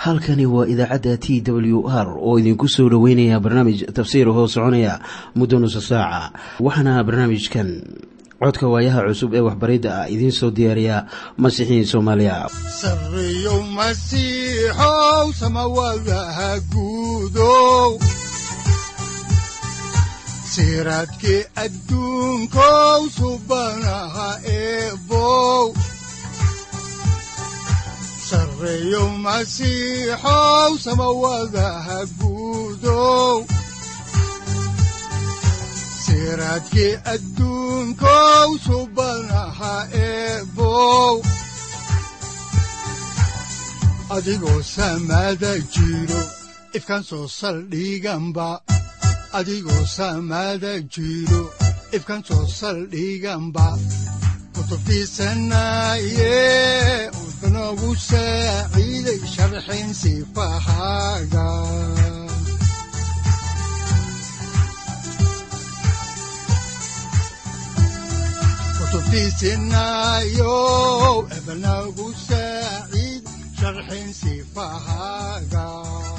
halkani waa idaacadda t w r oo idinku soo dhoweynaya barnaamij tafsiir hoo soconaya muddo nusa saaca waxaana barnaamijkan codka waayaha cusub ee waxbaridda ah idiin soo diyaariya masiixiin soomaaliya sareyow masiixow samawadaha guudow siraadkii adduunkow subanaha eebow sareyow masiixow samawadaha guudow siraadkii adduunkow subanaha eebow adigoo samada jiro ifkaan soo saldhiganba adigoo samada jiro ifkaan soo saldhiganba kutubtiisanaye unogu saaciiday sharxin sifahaaga kutubtiisinayo ebnagu saaciid sharxin sifahaaga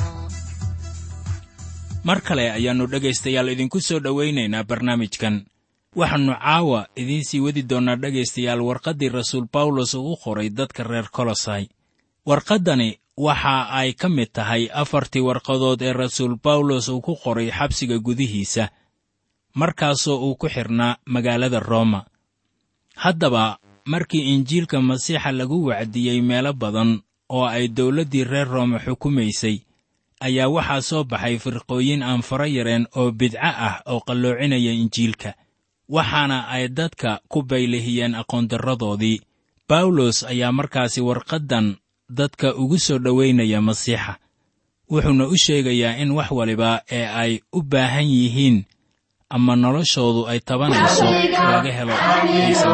mar kale ayaannu dhegaystayaal idinku soo dhowaynaynaa barnaamijkan waxaannu caawa idiin sii wadi doonnaa dhegaystayaal warqaddii rasuul bawlos uu u qoray dadka reer kolosai warqaddani waxa ay ka mid tahay afartii warqadood ee rasuul bawlos uu ku qoray xabsiga gudihiisa markaasoo uu ku xidhnaa magaalada rooma haddaba markii injiilka masiixa lagu wacdiyey meelo badan oo ay dawladdii reer roome xukumaysay ayaa waxaa soo baxay firqooyin aan fara yareen oo bidco ah oo qalloocinaya injiilka waxaana ay dadka ku baylihiyeen aqoondarradoodii bawlos ayaa markaasi warqaddan dadka ugu soo dhowaynaya masiixa wuxuuna u sheegayaa in wax waliba ee ay u baahan yihiin ama noloshoodu ay tabanayso laga helo ciise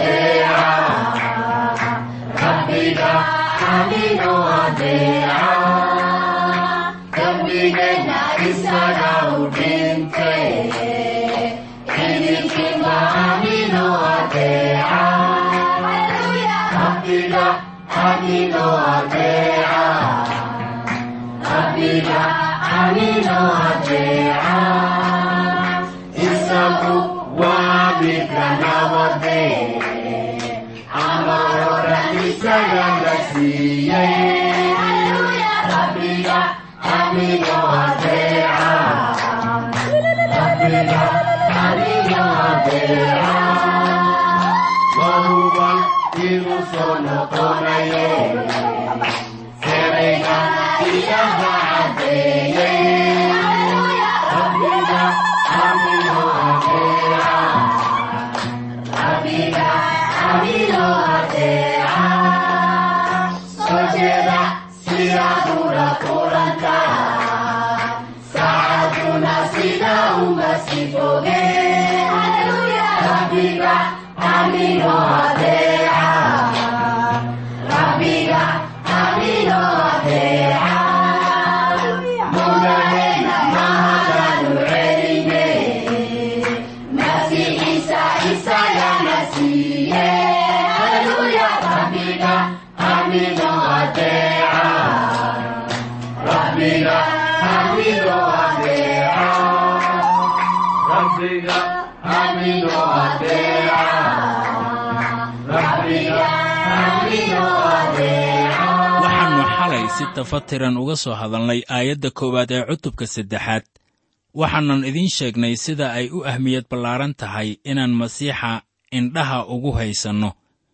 waxaannu xalay si tafatiran uga soo hadalnay aayadda koowaad ee cutubka saddexaad waxaanan idiin sheegnay sida ay u ahmiyad ballaaran tahay inaan masiixa indhaha ugu haysanno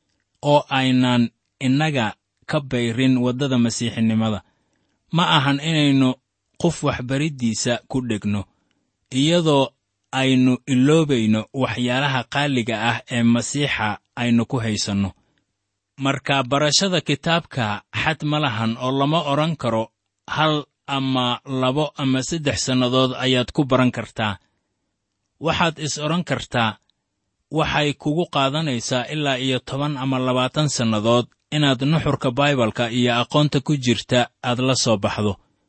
oo aynan innaga ka bayrin waddada masiixinimada ma ahan inaynu qof waxbariddiisa ku dhegno iyadoo aynu iloobayno waxyaalaha qaaliga ah ee masiixa aynu ku haysanno marka barashada kitaabka xad ma lahan oo lama odhan karo hal ama labo ama saddex sannadood ayaad ku baran kartaa waxaad is odhan kartaa waxay kugu qaadanaysaa ilaa iyo toban ama labaatan sannadood inaad nuxurka baibalka iyo aqoonta ku jirta aad la soo baxdo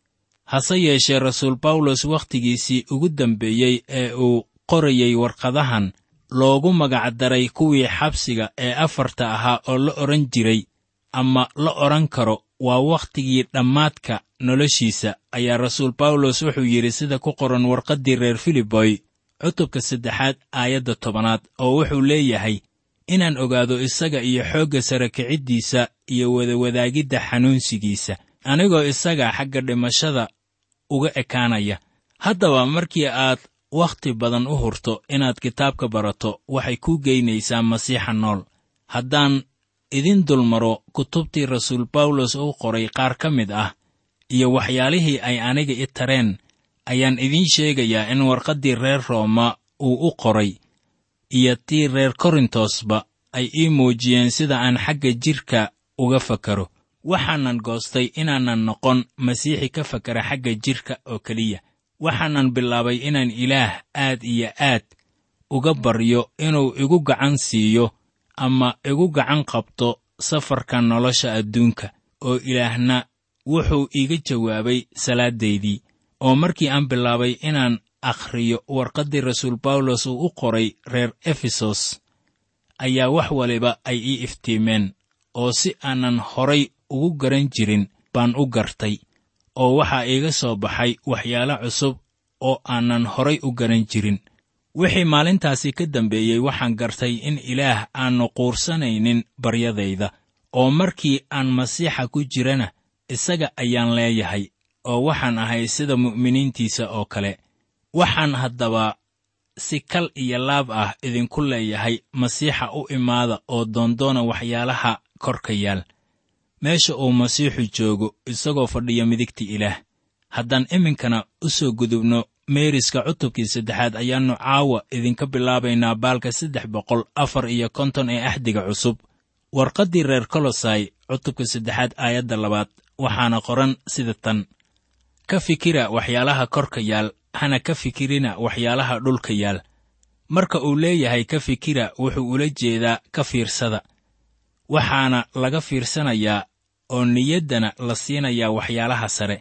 hase yeeshee rasuul bawlos wakhtigiisii ugu dambeeyey ee uu qorayey warqadahan loogu magacdaray kuwii xabsiga ee afarta ahaa oo la odhan jiray ama la odhan karo waa wakhtigii dhammaadka noloshiisa ayaa rasuul bawlos wuxuu yidhi sida ku qoran warqaddii reer filiboy cutubka saddexaad aayadda tobanaad oo wuxuu leeyahay inaan ogaado isaga iyo xoogga sara kiciddiisa iyo wadawadaagidda xanuunsigiisa anigoo isaga xagga dhimashada uga ekaanaya haddaba markii aad wakhti badan u hurto inaad kitaabka barato waxay kuu geynaysaa masiixa nool haddaan idin dulmaro kutubtii rasuul bawlos uu qoray qaar ka mid ah iyo waxyaalihii ay aniga i tareen ayaan idiin sheegayaa in warqaddii reer rooma uu u qoray iyo tii reer korintosba ay ii muujiyeen sida aan xagga jidhka uga fakaro waxaanan goostay inaanan noqon masiixi ka fakara xagga jidhka oo keliya waxaanan bilaabay inaan ilaah aad iyo aad uga baryo inuu igu gacan siiyo ama igu gacan qabto safarka nolosha adduunka oo ilaahna wuxuu iiga jawaabay salaaddaydii oo markii aan bilaabay inaan akhriyo warqaddii rasuul bawlos uu u qoray reer efesos ayaa wax waliba ay ii iftiimeen oo si aanan horay ugu garan jirin baan u gartay oo waxaa iiga soo baxay waxyaalo cusub oo aanan horay u garan jirin wixii maalintaasi ka dambeeyey waxaan gartay in ilaah aannu quursanaynin baryadayda oo markii aan masiixa ku jirana isaga ayaan leeyahay oo waxaan ahay sida mu'miniintiisa oo kale waxaan haddaba si kal iyo laab ah idinku leeyahay masiixa u imaada oo doondoona waxyaalaha korka yaal meesha uu masiixu joogo isagoo fadhiya midigta ilaah haddaan iminkana u soo gudubno meeriska cutubkii saddexaad ayaannu caawa idinka bilaabaynaa baalka saddex boqol afar iyo konton ee axdiga cusub warqaddii reer kolosai cutubka saddexaad aayadda labaad waxaana qoran sida tan ka fikira waxyaalaha korka yaal hana ka fikirina waxyaalaha dhulka yaal marka uu leeyahay ka fikira wuxuu ula jeedaa ka fiirsada waxaana laga fiirsanayaa oo niyaddana la siinayaa waxyaalaha sare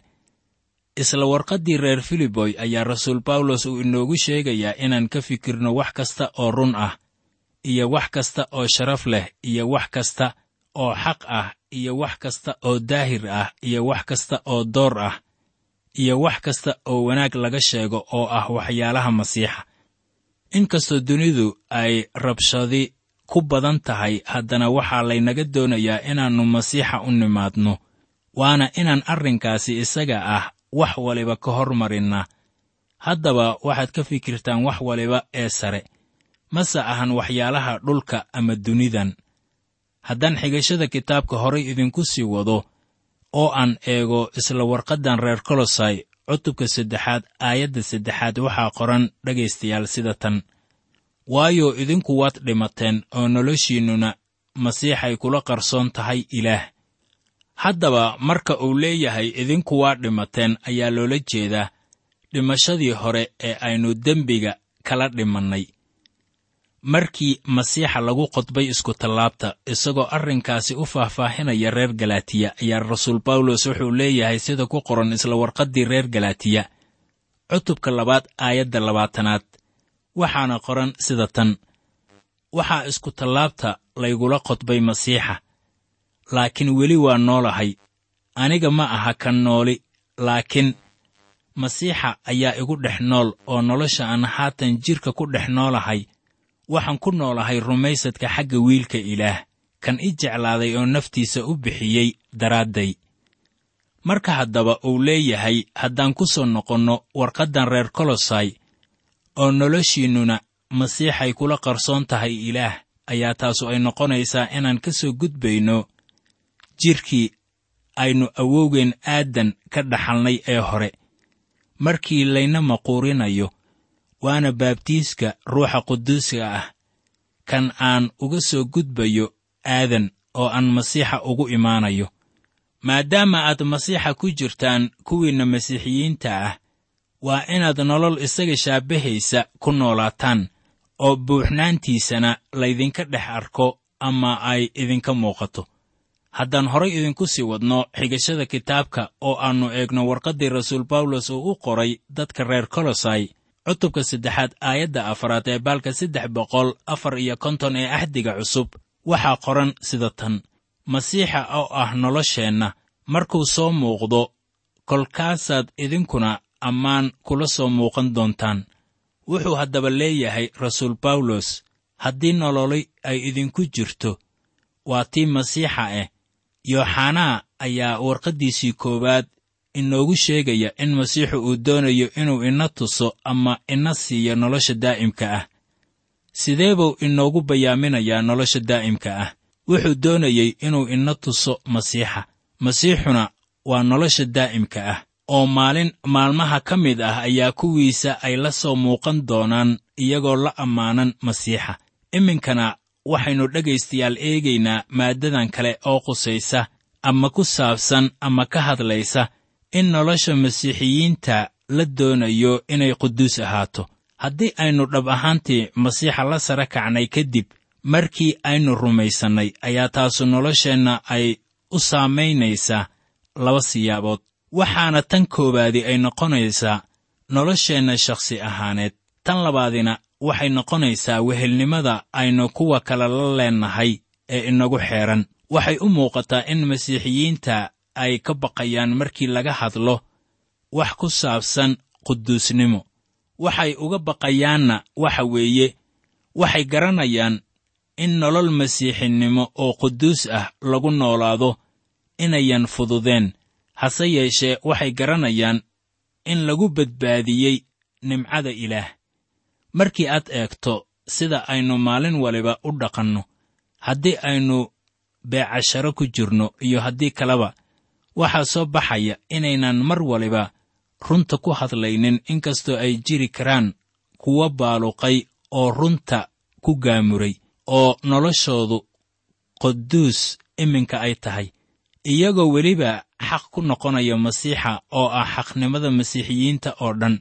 isla warqaddii reer filiboy ayaa rasuul bawlos uu inoogu sheegayaa inaan ka fikirno wax kasta oo run ah iyo wax kasta oo sharaf leh iyo wax kasta oo xaq ah iyo wax kasta oo daahir ah iyo wax kasta oo door ah iyo wax kasta oo wanaag laga sheego oo ah waxyaalaha masiixa inkastoo dunidu ay rabshadi ku badan tahay haddana waxaa laynaga doonayaa inaannu masiixa u nimaadno waana inaan arrinkaasi isaga ah wax waliba ka hormarinnaa haddaba waxaad ka fikirtaan wax waliba ee sare mase ahan waxyaalaha dhulka ama dunidan haddaan xigashada kitaabka horay idinku sii wado oo aan eego isla warqaddan reer kolosai cutubka saddexaad aayadda saddexaad waxaa qoran dhegaystayaal sida tan waayo idinku waad dhimateen oo noloshiinnuna masiixay kula qarsoon tahay ilaah haddaba marka uu leeyahay idinku waa dhimateen ayaa loola jeedaa dhimashadii hore ee aynu dembiga kala dhimannay markii masiixa lagu qodbay iskutallaabta isagoo arrinkaasi u faahfaahinaya reer galaatiya ayaa rasuul bawlos wuxuu leeyahay sida ku qoran isla warqaddii reer galaatiya cutubka labaad aayadda labaatanaad waxaana qoran sida tan waxaa iskutallaabta laygula qodbay masiixa laakiin weli waa noolahay aniga ma aha kan nooli laakiin masiixa ayaa igu dhex nool oo nolosha aan haatan jidhka ku dhex noolahay waxaan ku noolahay rumaysadka xagga wiilka ilaah kan i jeclaaday oo naftiisa u bixiyey daraadday marka haddaba uu leeyahay haddaan ku soo noqonno warqaddan reer kolosai oo noloshiinnuna masiixay kula qarsoon tahay ilaah ayaa taasu ay noqonaysaa inaan ka soo gudbayno jidhkii aynu awowgeen aadan ka dhaxalnay ee hore markii layna maquurinayo waana baabtiiska ruuxa quduuska ah kan aan uga soo gudbayo aadan oo aan masiixa ugu imaanayo maadaama aad masiixa ku jirtaan kuwiinna masiixiyiinta ah waa inaad nolol isaga shaabahaysa ku noolaataan oo buuxnaantiisana laydinka dhex arko ama ay idinka muuqato haddaan horay idinku sii wadno xigashada kitaabka oo aannu eegno warqaddii rasuul bawlos uu u qoray dadka reer kolosai cutubka saddexaad aayadda afaraad ee baalka saddex boqol afar iyo konton ee axdiga cusub waxaa qoran sida tan masiixa oo ah nolosheenna markuu soo muuqdo kolkaasaad idinkuna ammaan kula soo muuqan doontaan wuxuu haddaba leeyahay rasuul bawlos haddii nololi ay idinku jirto waa tii masiixa ah yooxanaa ayaa warqaddiisii koowaad inoogu sheegaya in masiixu uu doonayo inuu ina tuso ama ina siiyo nolosha daa'imka ah sidee buu inoogu bayaaminayaa nolosha daa'imka ah wuxuu doonayey inuu ina tuso masiixa masiixuna waa nolosha daa'imka ah oo maalin maalmaha ka mid ah ayaa kuwiisa ay la soo muuqan doonaan iyagoo la ammaanan masiixa iminkana waxaynu dhegaystayaal eegaynaa maaddadan kale oo qusaysa ama ku saabsan ama ka hadlaysa in nolosha masiixiyiinta la doonayo inay quduus ahaato haddii aynu dhab ahaantii masiixa la sara kacnay kadib markii aynu rumaysannay ayaa taasu nolosheenna ay u saamaynaysaa laba siyaabood waxaana tan koowaadi ay noqonaysaa nolosheenna shakhsi ahaaneed tan labaadina waxay noqonaysaa wehelnimada aynu kuwa kale la leennahay ee inagu xeedhan waxay u muuqataa in masiixiyiinta ay ka baqayaan markii laga hadlo wax ku saabsan quduusnimo waxay uga baqayaanna waxa weeye waxay garanayaan in nolol masiixinimo oo quduus ah lagu noolaado inayan fududeen hase yeeshee waxay garanayaan in lagu badbaadiyey nimcada ilaah markii aad eegto sida aynu maalin waliba u dhaqanno haddii aynu beecasharo ku jirno iyo haddii kaleba waxaa soo baxaya inaynan mar waliba runta ku hadlaynin inkastoo ay jiri karaan kuwa baaluqay oo runta ku gaamuray oo noloshoodu quduus iminka ay tahay iyagoo weliba xaq ku noqonaya masiixa oo ah xaqnimada masiixiyiinta oo dhan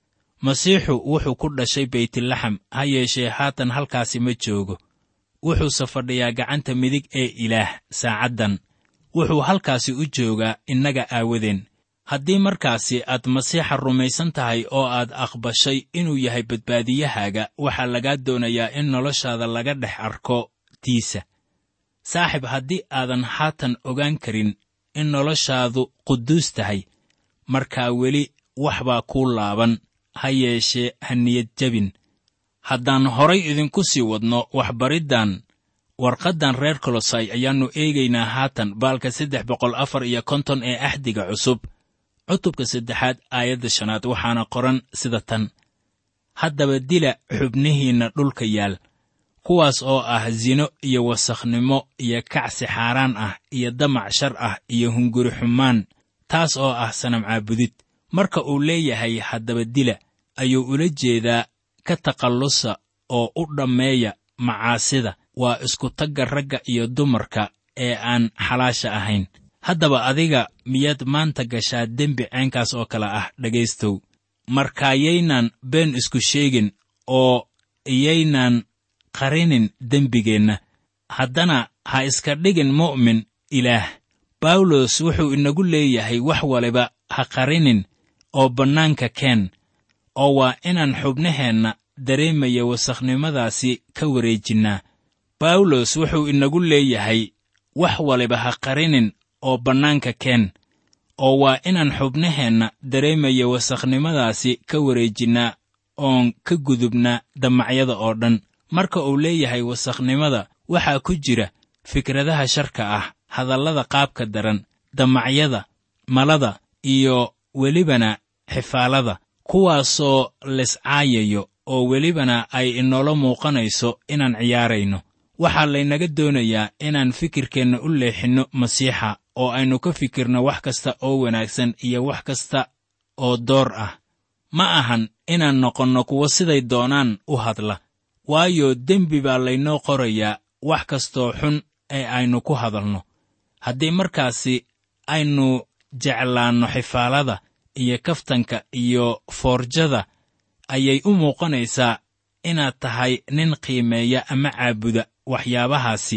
masiixu wuxuu ku dhashay beytlaxam ha yeeshee haatan halkaasi ma joogo wuxuuse fadhiyaa gacanta midig ee ilaah saacaddan wuxuu halkaasi u joogaa innaga aawadeen haddii markaasi aad masiixa rumaysan tahay oo aad aqbashay inuu yahay badbaadiyahaaga waxaa lagaa doonayaa in noloshaada laga dhex arko tiisa saaxib haddii aadan haatan ogaan karin in noloshaadu quduus tahay markaa weli wax baa kuu laaban ha yeeshee ha niyad jebin haddaan horay idinku sii wadno waxbariddan warqaddan reer kolosai ayaannu eegaynaa haatan baalka saddex boqol afar iyo konton ee axdiga cusub cutubka saddexaad aayadda shanaad waxaana qoran sida tan haddaba dila xubnihiinna dhulka yaal kuwaas oo ah sino iyo wasakhnimo iyo kacsi xaaraan ah iyo damac shar ah iyo hunguri xumaan taas oo ah sanam caabudid marka uu leeyahay haddaba dila ayuu ula jeedaa ka takhallusa oo u dhammeeya macaasida waa iskutagga ragga iyo dumarka ee aan xalaasha ahayn haddaba adiga miyaad maanta gashaa dembi ceenkaas oo kale ah dhegaystow markaayaynan been isku sheegin oo iyaynan qarinin dembigeenna haddana ha iska dhigin mu'min ilaah bawlos wuxuu inagu leeyahay wax waliba ha qarinin oo bannaanka keen oo waa inaan xubnaheenna dareemaya wasakhnimadaasi ka wareejinnaa bawlos wuxuu inagu leeyahay wax waliba ha qarinin oo bannaanka keen oo waa inaan xubnaheenna dareemaya wasakhnimadaasi ka wareejinnaa oon ka gudubnaa damacyada oo dhan marka uu leeyahay wasakhnimada waxaa ku jira fikradaha sharka ah hadallada qaabka daran damacyada malada iyo welibana xifaalada kuwaasoo liscaayayo oo welibana ay inoola muuqanayso inaan ciyaarayno waxaa laynaga doonayaa inaan fikirkeenna u leexinno masiixa oo aynu ka fikirno wax kasta oo wanaagsan iyo wax kasta oo door ah ma ahan inaan noqonno kuwo siday doonaan u hadla waayo dembi baa laynoo qorayaa wax kastoo xun ee aynu ku hadalno haddii markaasi aynu jeclaanno xifaalada iyo kaftanka iyo foorjada ayay u muuqanaysaa inaad tahay nin qiimeeya ama caabuda waxyaabahaasi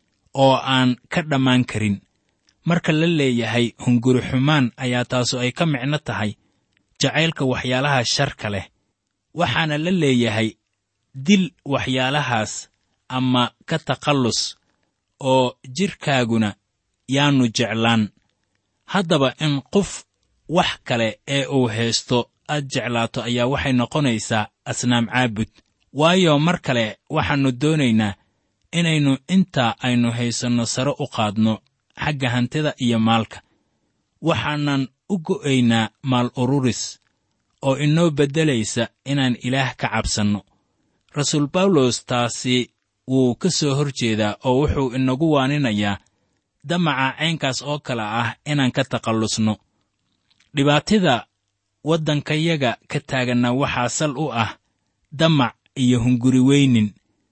oo aan ka dhammaan karin marka la leeyahay hunguri xumaan ayaa taasu ay ka micno tahay jacaylka waxyaalaha sharka leh waxaana la leeyahay dil waxyaalahaas ama ka takhallus oo jidhkaaguna yaannu jeclaan haddaba in qof wax kale ee uu haysto aad jeclaato ayaa waxay noqonaysaa asnaam caabud waayo mar kale waxaannu doonaynaa inaynu intaa aynu haysanno sare u qaadno xagga hantida iyo maalka waxaanan u go'aynaa maal ururis oo inoo beddelaysa inaan ilaah ka cabsanno rasuul bawlos taasi wuu ka soo hor jeedaa oo wuxuu inagu waaninayaa damaca caynkaas oo kale ah inaan ka takhallusno dhibaatida waddankayaga ka taaganna waxaa sal u ah damac iyo hunguri weynin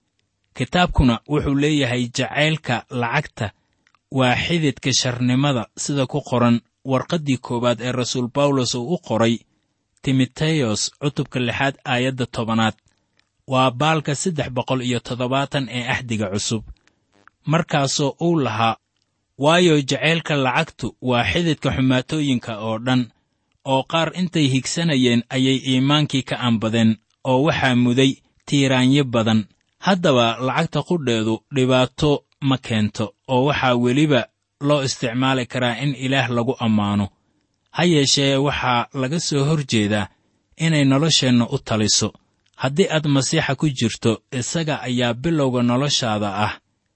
kitaabkuna wuxuu leeyahay jacaylka lacagta waa xididka sharnimada sida ku qoran warqaddii koowaad ee rasuul bawlos uu u qoray timoteyos cutubka lixaad aayadda tobanaad waa baalka saddex boqol iyo toddobaatan ee axdiga cusub markaasoo uu lahaa waayo jacaylka lacagtu waa xididka xumaatooyinka oo dhan oo qaar intay higsanayeen ayay iimaankii ka anbadeen oo waxaa muday tiiraanyo badan haddaba lacagta qudheedu dhibaato ma keento oo waxaa weliba loo isticmaali karaa in ilaah lagu ammaano ha yeeshee waxaa laga soo hor jeedaa inay nolosheenna u taliso haddii aad masiixa ku jirto isaga ayaa bilowga noloshaada ah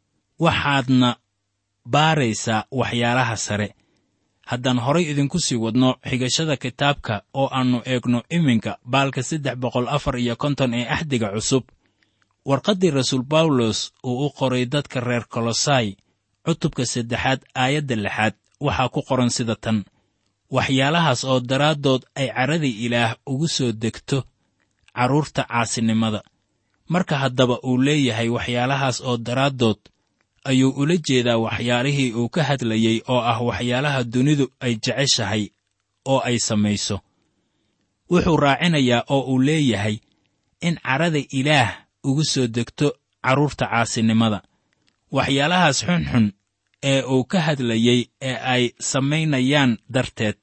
waxaadna baaraysaa waxyaalaha sare haddaan horay idinku sii wadno xigashada kitaabka oo aannu eegno iminka baalka saddex boqol afar iyo konton ee axdiga cusub warqaddii rasuul bawlos uu u qoray dadka reer kolosai cutubka saddexaad aayadda lixaad waxaa ku qoran sida tan waxyaalahaas oo daraaddood ay carradii ilaah ugu soo degto carruurta caasinimada marka haddaba uu leeyahay waxyaalahaas oo daraaddood ayuu ula jeedaa waxyaalihii uu ka hadlayey oo ah waxyaalaha dunidu ay jeceshahay oo ay samayso wuxuu raacinayaa oo uu leeyahay in carrada ilaah ugu soo degto carruurta caasinimada waxyaalahaas xunxun ee uu ka hadlayey ee ay samaynayaan darteed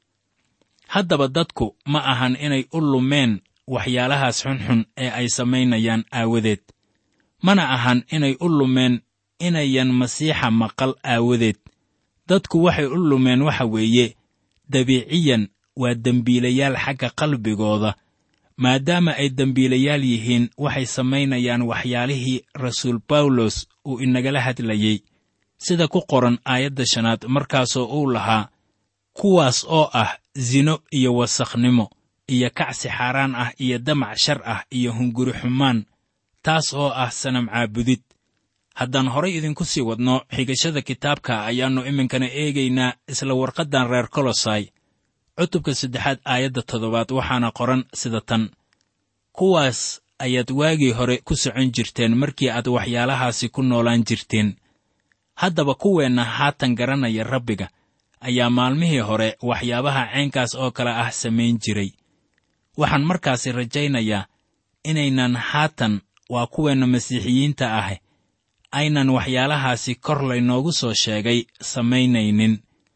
haddaba dadku ma ahan inay u lumeen waxyaalahaas xunxun ee ay samaynayaan aawadeed mana ahan inay u lumeen inayan masiixa maqal aawadeed dadku waxay u lumeen waxa weeye dabiiciyan waa dembiilayaal xagga qalbigooda maadaama ay dembiilayaal yihiin waxay samaynayaan waxyaalihii rasuul bawlos uu inagala hadlayey sida ku qoran aayadda shanaad markaasoo uu lahaa kuwaas oo ah sino iyo wasakhnimo iyo kacsi xaaraan ah iyo damac shar ah iyo hunguri xumaan taas oo ah sanam caabudid haddaan horay idinku sii wadno xigashada kitaabka ayaannu iminkana eegaynaa isla warqaddan reer kolosai cutubka saddexaad aayadda toddobaad waxaana qoran sida tan kuwaas ayaad waagii hore ku socon jirteen markii aad waxyaalahaasi ku noolaan jirteen haddaba kuweenna haatan garanaya rabbiga ayaa maalmihii hore waxyaabaha caynkaas oo kale ah samayn jiray waxaan markaasi rajaynayaa inaynan haatan waa kuweenna masiixiyiinta ah aynan waxyaalahaasi kor laynoogu soo sheegay samaynaynin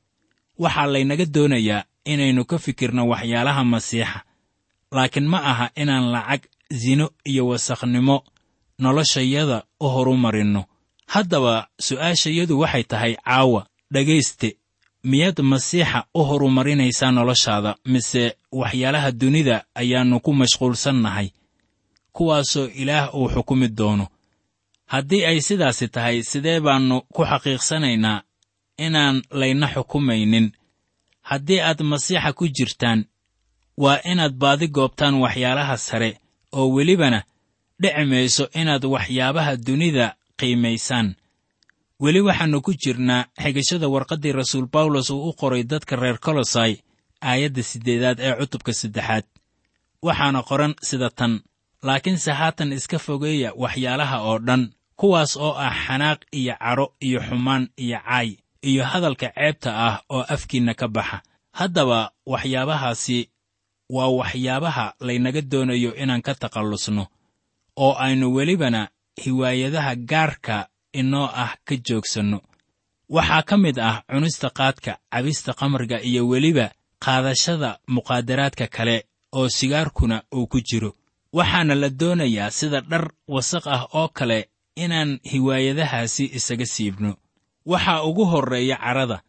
waxaa laynaga doonayaa inaynu ka fikirno waxyaalaha masiixa laakiin ma aha inaan lacag sino iyo wasakhnimo noloshayada u horumarinno haddaba su'aashayadu waxay tahay caawa dhegayste miyaad masiixa u horumarinaysaa noloshaada mise waxyaalaha dunida ayaannu ku mashquulsannahay kuwaasoo ilaah uu xukumi doono haddii ay sidaasi tahay sidee baannu ku xaqiiqsanaynaa inaan layna xukumaynin haddii aad masiixa ku jirtaan waa inaad baadi goobtaan waxyaalaha sare oo welibana dhici mayso inaad waxyaabaha dunida qiimaysaan weli waxaannu ku jirnaa xigashada warqaddii rasuul bawlos uu u qoray dadka reer kolosai aayadda siddeedaad ee cutubka saddexaad waxaana qoran sida tan laakiinse haatan iska fogeeya waxyaalaha oo dhan kuwaas oo ah xanaaq iyo cadho iyo xumaan iyo caay iyo hadalka ceebta ah oo afkiinna ka baxa haddaba waxyaabahaasi waa waxyaabaha laynaga doonayo inaan ka takhallusno oo aynu welibana hiwaayadaha gaarka inoo ah ka joogsanno waxaa ka mid ah cunista qaadka cabista khamriga iyo weliba qaadashada muqaadaraadka kale oo sigaarkuna uu ku jiro waxaana la doonayaa sida dhar wasaq ah oo kale inaan hiwaayadahaasi isaga siibno waxaa ugu horreeya carrada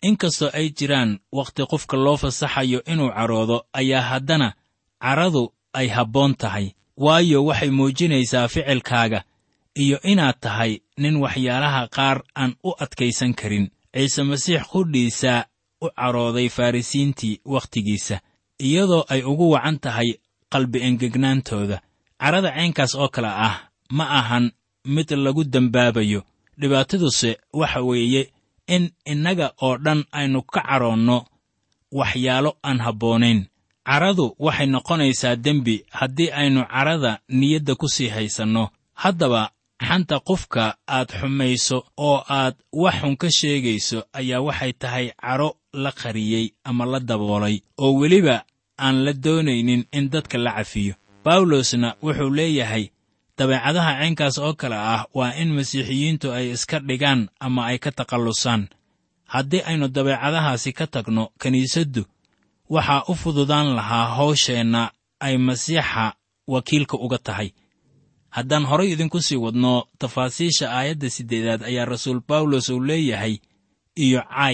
inkastoo ay jiraan wakhti qofka loo fasaxayo inuu caroodo ayaa haddana caradu ay habboon tahay waayo waxay muujinaysaa ficilkaaga iyo inaad tahay nin waxyaalaha qaar aan u adkaysan karin ciise masiix qudhiisaa u carooday farrisiintii wakhtigiisa iyadoo ay ugu wacan tahay qalbi engegnaantooda carada caynkaas oo kale ah ma ahan mid lagu dembaabayo dhibaataduse waxa weeye in innaga oo dhan aynu ka caroonno waxyaalo aan habboonayn caradu waxay noqonaysaa dembi haddii aynu carada niyadda ku sii haysanno haddaba xanta qofka aad xumayso oo aad wax xun ka sheegayso ayaa waxay tahay caro la qariyey ama la daboolay oo weliba aan la doonaynin in dadka la cafiyo bawlosna wuxuu leeyahay dabeecadaha caynkaas oo kale ah waa in masiixiyiintu ay iska dhigaan ama ay ka takhallusaan haddii aynu dabeecadahaasi ka tagno kiniisaddu waxaa u fududaan lahaa hawsheenna ay masiixa wakiilka uga tahay haddaan horay idinku sii wadno tafaasiisha aayadda siddeedaad ayaa rasuul bawlos uu leeyahay iyo caay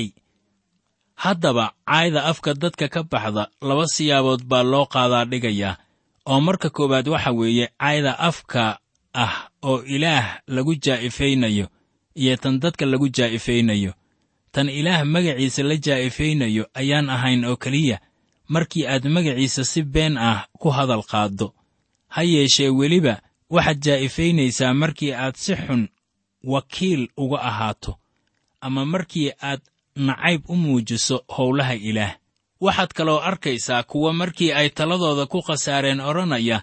haddaba caayda afka dadka ka baxda laba siyaabood baa loo qaadaa dhigayaa oo marka koowaad waxa weeye caayda afka ah oo ilaah lagu jaa'ifaynayo iyo tan dadka lagu jaa'ifaynayo tan ilaah magaciisa la jaa'ifaynayo ayaan ahayn oo keliya markii aad magaciisa si been ah ku hadal qaaddo ha yeeshee weliba waxaad jaa'ifaynaysaa markii aad si xun wakiil uga ahaato ama markii aad nacayb u muujiso howlaha ilaah waxaad kaloo arkaysaa kuwa markii ay taladooda ku khasaareen odhanaya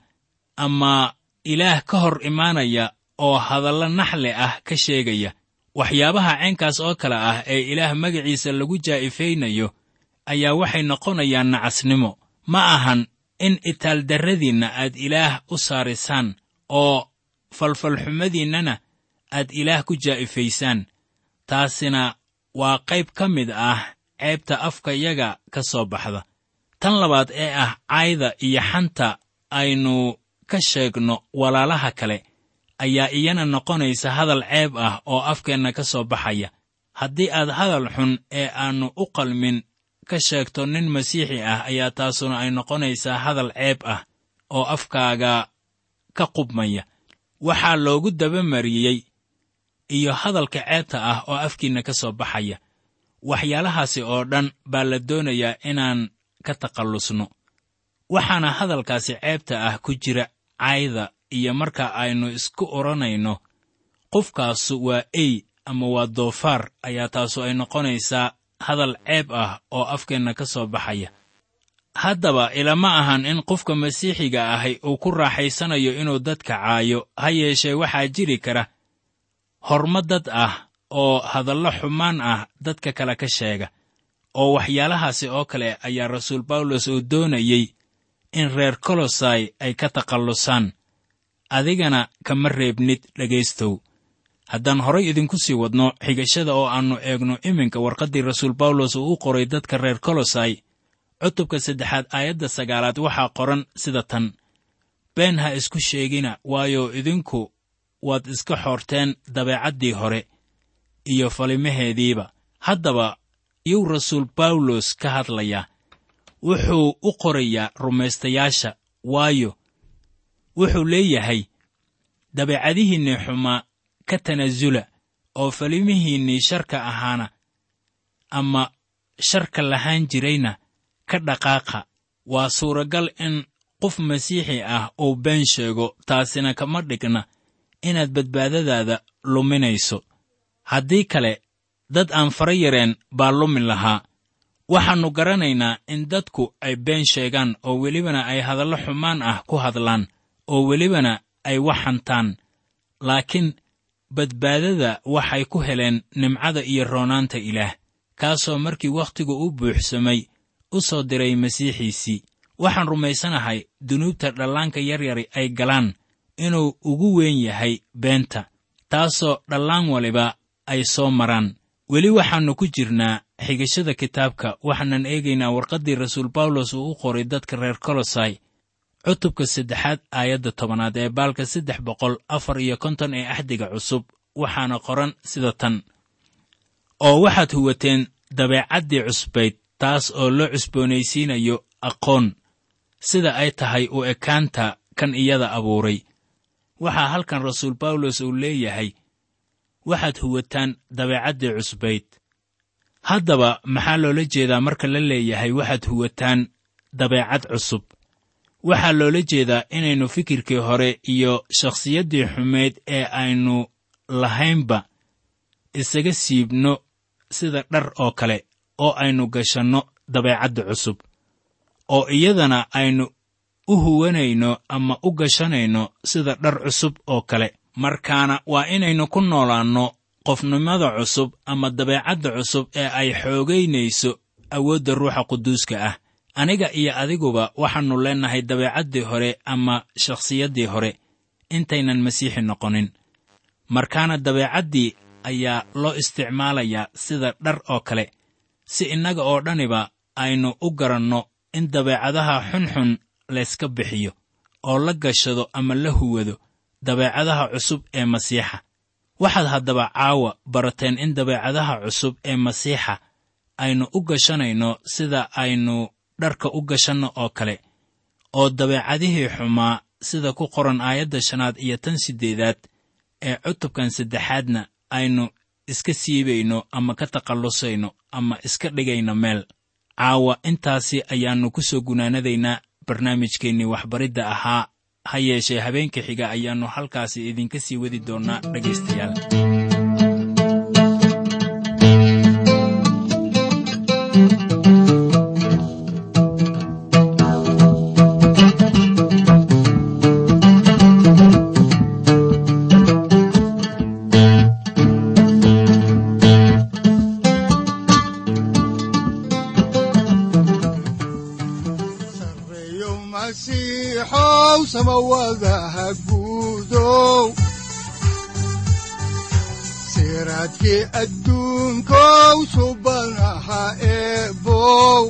ama ilaah ka hor imaanaya oo hadallo naxle ah ka sheegaya waxyaabaha caynkaas oo kale ah ee ilaah magaciisa lagu jaa'ifaynayo ayaa waxay noqonayaan nacasnimo ma ahan in itaaldarradiinna aad ilaah u saarisaan oo falfalxumadiinnana aad ilaah ku jaa'ifaysaan taasina waa qayb ka mid ah ceebta afkayaga ka soo baxda tan labaad ee ah cayda iyo xanta aynu ka sheegno walaalaha kale ayaa iyana noqonaysa hadal ceeb ah oo afkeenna ka soo baxaya haddii aad hadal xun ee aannu u qalmin ka sheegto nin masiixi ah ayaa taasuna ay noqonaysaa hadal ceeb ah oo afkaaga ka qubmaya waxaa loogu dabamariyey iyo hadalka ceebta ah oo afkiinna ka soo baxaya waxyaalahaasi oo dhan baa la doonayaa inaan ka takhallusno waxaana hadalkaasi ceebta ah ku jira cayda iyo marka aynu isku odhanayno qofkaasu waa ey ama waa doofaar ayaa taasu ay noqonaysaa hadal ceeb ah oo afkeenna ka soo baxaya haddaba ilama ahan in qofka masiixiga ahi uu ku raaxaysanayo inuu dadka caayo ha yeeshee waxaa jiri kara horma dad ah oo hadallo xumaan ah dadka kale ka sheega oo waxyaalahaasi oo kale ayaa rasuul bawlos uu doonayey in reer kolosai ay ka takhallusaan adigana kama reebnid dhegaystow haddaan horay idinku sii wadno xigashada oo aannu eegno iminka warqaddii rasuul bawlos uu u qoray dadka reer kolosai cutubka saddexaad aayadda sagaalaad waxaa qoran sida tan been ha isku sheegina waayo idinku waad iska xoorteen dabeecaddii hore iyo falimaheediiba haddaba yuu rasuul bawlos ka hadlayaa wuxuu u qorayaa rumaystayaasha waayo wuxuu leeyahay dabeecadihiinnii xumaa ka tanasula oo falimihiinnii sharka ahaana ama sharka lahaan jirayna ka dhaqaaqa waa suuragal in qof masiixi ah uu been sheego taasina kama dhigna inaad badbaadadaada luminayso haddii kale dad aan fara yareen baa lumi lahaa waxaannu garanaynaa in dadku ay been sheegaan oo welibana ay hadallo xumaan ah ku hadlaan oo welibana ay wax hantaan laakiin badbaadada waxay ku heleen nimcada iyo roonaanta ilaah kaasoo markii wakhtigu u buuxsamay u soo diray masiixiisii waxaan rumaysanahay dunuubta dhallaanka yaryari ay galaan inuu ugu weyn yahay beenta taasoo dhallaan waliba ay soo maraan weli waxaannu ku jirnaa xigashada kitaabka waxaanan eegaynaa warqaddii rasuul bawlos uu u qoray dadka reer kolosai cutubka saddexaad aayadda tobanaad ee baalka saddex boqol afar iyo konton ee axdiga cusub waxaana qoran sida tan oo waxaad huwateen dabeecaddii cusbayd taas oo loo cusboonaysiinayo aqoon sida ay tahay u ekaanta kan iyada abuuray waxaa halkan rasuul bawlos uu leeyahay waxaad huwataan dabeecaddii cusbayd haddaba maxaa loola jeedaa marka la leeyahay waxaad huwataan dabeecad cusub waxaa loola jeedaa inaynu fikirkii hore iyo shakhsiyaddii xumayd ee aynu lahaynba isaga siibno sida dhar oo kale oo aynu gashanno dabeecadda cusub oo iyadana aynu u huwanayno ama u gashanayno sida dhar cusub oo kale markaana waa inaynu ku noolaanno qofnimada cusub ama dabeecadda cusub ee ay xoogaynayso awoodda ruuxa quduuska ah aniga iyo adiguba waxaannu leennahay dabeecaddii hore ama shakhsiyaddii hore intaynan masiixi noqonin markaana dabeecaddii ayaa loo isticmaalayaa sida dhar oo kale si innaga oo dhaniba aynu u garanno in dabeecadaha xunxun layska bixiyo oo la gashado ama la huwado dabeecadaha cusub ee masiixa waxaad haddaba caawa barateen in dabeecadaha cusub ee masiixa aynu u gashanayno sida aynu dharka u gashanno oo kale oo dabeecadihii xumaa sida ku qoran aayadda shanaad iyo tan siddeedaad ee cutubkan saddexaadna aynu iska siibayno ama ka takhallusayno ama iska dhigayno meel caawa intaasi ayaannu ku soo gunaanadaynaa barnaamijkeennii waxbaridda ahaa ha yeeshee habeenka xiga ayaannu halkaasi idinka sii wadi doonnaa dhegaystayaal sareeyo masiixow samawadaha guudow siraadkii adduunkow subanaha eebow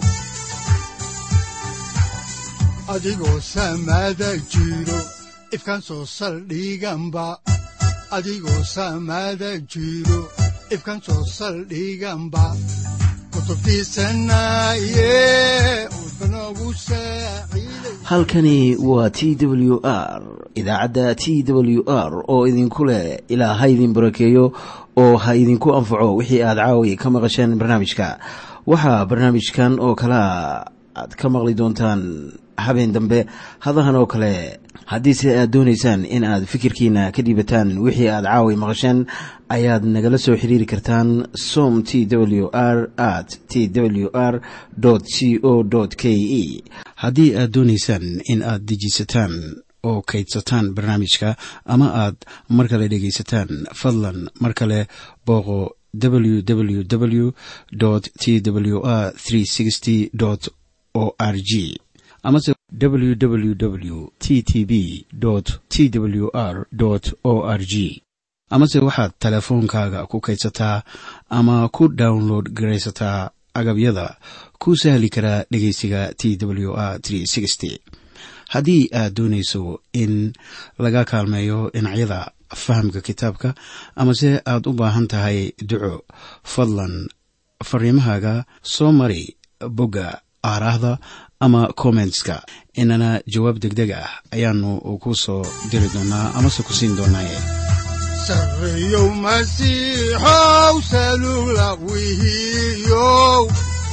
adigoo samada jiro ifkan soo saldhiganba adigoo samada jiro ifkan soo saldhiganba kutubtiisanaye udbanogu saaciiday halkani waa t w r idaacadda t w r oo idinku leh ilaa ha idin barakeeyo oo ha idinku anfaco wixii aad caawi ka maqasheen barnaamijka waxaa barnaamijkan oo kalea aad ka maqli doontaan habeen dambe hadahan oo kale haddiise aad doonaysaan in aad fikirkiina ka dhiibataan wixii aad caawi maqasheen ayaad nagala soo xiriiri kartaan som t w r at t w r c o k e haddii aad doonaysaan in aad dejiisataan oo kaydsataan barnaamijka ama aad mar kale dhegaysataan fadlan mar kale booqo www t w r o r g amase www t t b t w r o r g amase waxaad teleefoonkaaga ku kaydsataa ama ku download garaysataa agabyada ku sahli karaa dhegeysiga t w r haddii aad doonayso in laga kaalmeeyo dhinacyada fahamka kitaabka amase aad u baahan tahay duco fadlan fariimahaaga soo mari bogga aaraahda ama kommentska inana jawaab degdeg ah ayaanu ku soo diri doonaa amase ku siin doonaaye sareeyow masiixow salugla wihiyow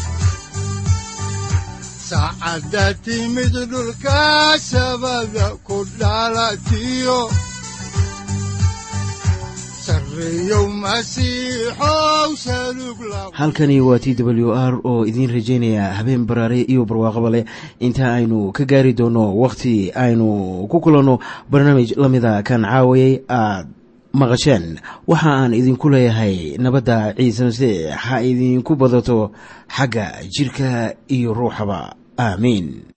saacadda timid dhulka sabada ku dhalatiyo sareeyow masiixow salugla halkani waa t w r oo idiin rajaynaya habeen baraare iyo barwaaqaba leh inta aynu ka gaari doono wakhti aynu ku kulanno barnaamij la mida kan caawayay aad maqasheen waxa aan idinku leeyahay nabadda ciise masiix ha idinku badato xagga jidhka iyo ruuxaba aamiin